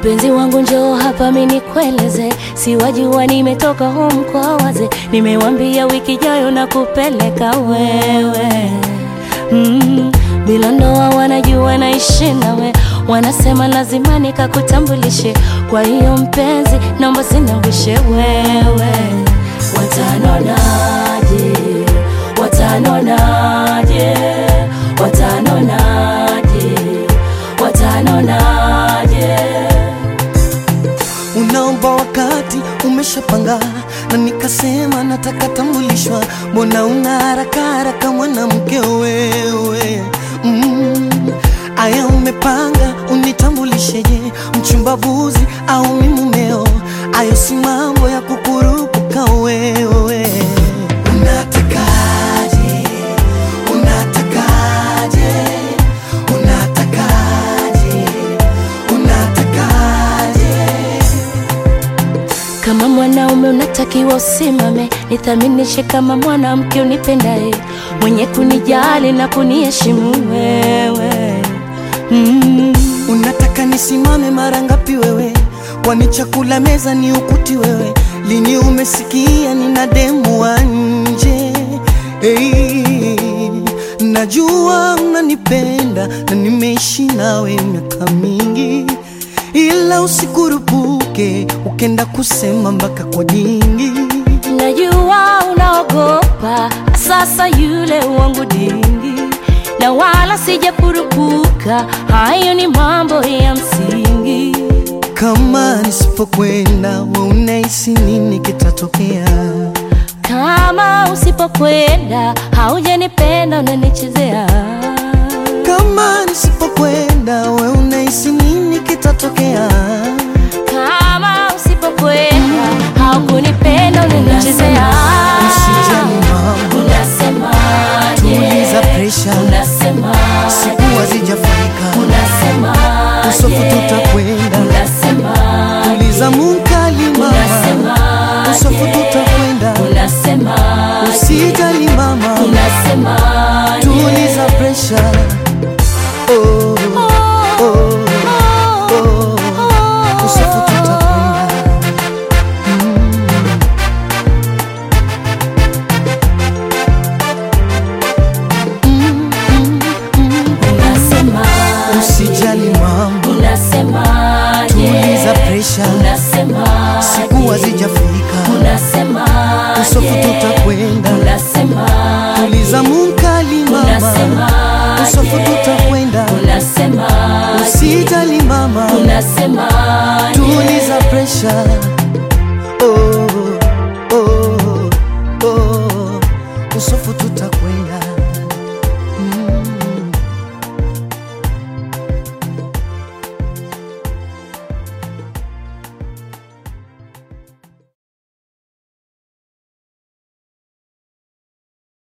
Mpenzi wangu njoo hapa mimi nikueleze, siwajua nimetoka home kwa waze, nimewambia wiki jayo na kupeleka wewe mm, bila ndoa wanajua naishi nawe, wanasema lazima nikakutambulishe. Kwa hiyo mpenzi, naomba sinawishe wewe. Watanonaje? Watanonaje? Watanonaje? Watanonaje? Unaomba wakati umeshapanga, na nikasema nataka tambulishwa. Mbona una haraka haraka mwanamke wewe? Mm, aya umepanga unitambulisheje? Mchumbavuzi au mi mumeo? Ayo si mambo ya kukurupuka wewe. Unatakaje? Unatakaje? Unatakaje? Unatakaje? Kama mwanaume unatakiwa usimame, nithaminishe kama mwanamke unipendaye, mwenye kunijali na kuniheshimu wewe mm. Unataka nisimame mara ngapi wewe? Kwani chakula meza ni ukuti wewe? Lini umesikia nina demu wa nje? Hey, najua unanipenda na nimeishi nawe miaka mingi, ila usikurupuke ukenda kusema mpaka kwa dingi. Najua unaogopa sasa yule wangu dingi, na wala sijapurupuka, hayo ni mambo ya msingi. Kama nisipokwenda we unahisi nini kitatokea? Kama usipokwenda haujanipenda, unanichezea. Kama nisipokwenda we unahisi nini kitatokea? Kama usipokwenda haukunipenda, unanichezea. Usijali mama, Unasemaje? tuliza presha, Unasemaje? siku hazijafika, Unasemaje? usofu tutakwenda, Unasemaje? tuliza munkali mama, Unasemaje? usofu tutakwenda, Unasemaje? usijali mama, Unasemaje? tuliza presha. Oh, oh, oh, usofu tutakwenda. Unasemaje? Usijali mama, Unasemaje? tuliza presha, Unasemaje? siku hazijafika, Unasemaje? usofu tutakwenda, Unasemaje? tuliza munkali mama, Unasemaje? usofu tutakwenda, Unasemaje? usijali mama, Unasemaje? tuliza presha. Oh, oh, oh, usofu